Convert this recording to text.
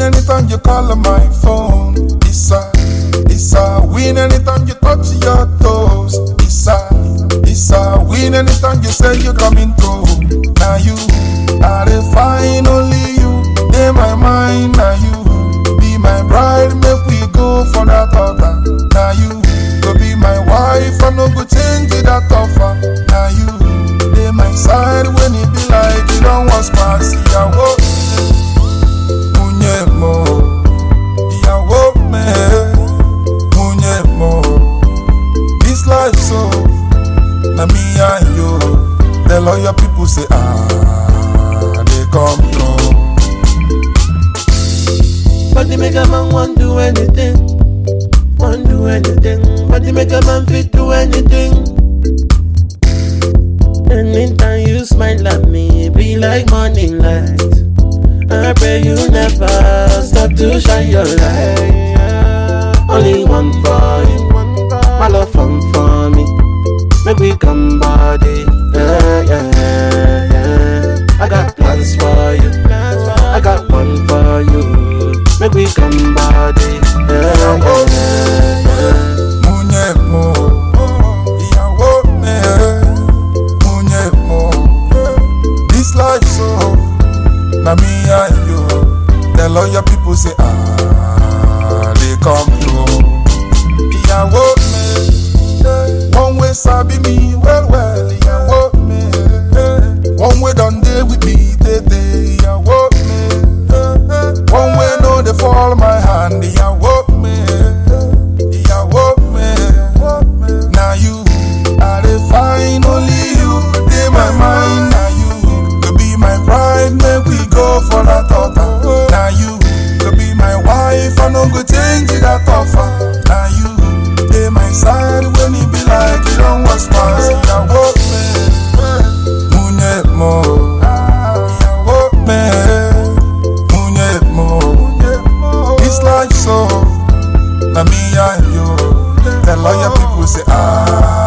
anytime you call on my phone. It's a, it's a win anytime you touch your toes. It's a, it's a win anytime you say you're coming through. Now you are the fine, only you. In my mind, now you be my bride. Make we go for that altar. Now you go be my wife. I no go change it that offer. Now you dey my side when it be like you don't want pass. Ìyàwó Munye mo, ìyàwó me, munye mo. This life so, na me and you. The lawyer people say ah, they come through. But the make a man want do anything, want do anything. But the make a man fit do anything. Anytime you smile at me, it be like morning light. I pray you never stop to shine your light. Only one for you, my love from for me. Make we come body, yeah, yeah, yeah. I got plans for you, I got one for you. Make we come body, yeah, yeah, yeah. Munye mo, ìyàwó me, munye mo. This life so, na me and you. The lawyer people say ah, they come through. Ìyàwó me, one way sabi me well well. Ìyàwó me, one way done dey with me tey Ìyàwó me, one way no dey fall my hand. Ìyàwó me, ìyàwó me. Na you I dey find only you dey my mind. Na you go be my bride, make we go for that altar. Na you go be my wife, I no go change that offer. Na you dey my side when e be like you don want pass. Ìyàwó mi, múnyẹ mọ́. Ìyàwó mi, múnyẹ mọ́. This life so, na me and you. The lawyer people say ah.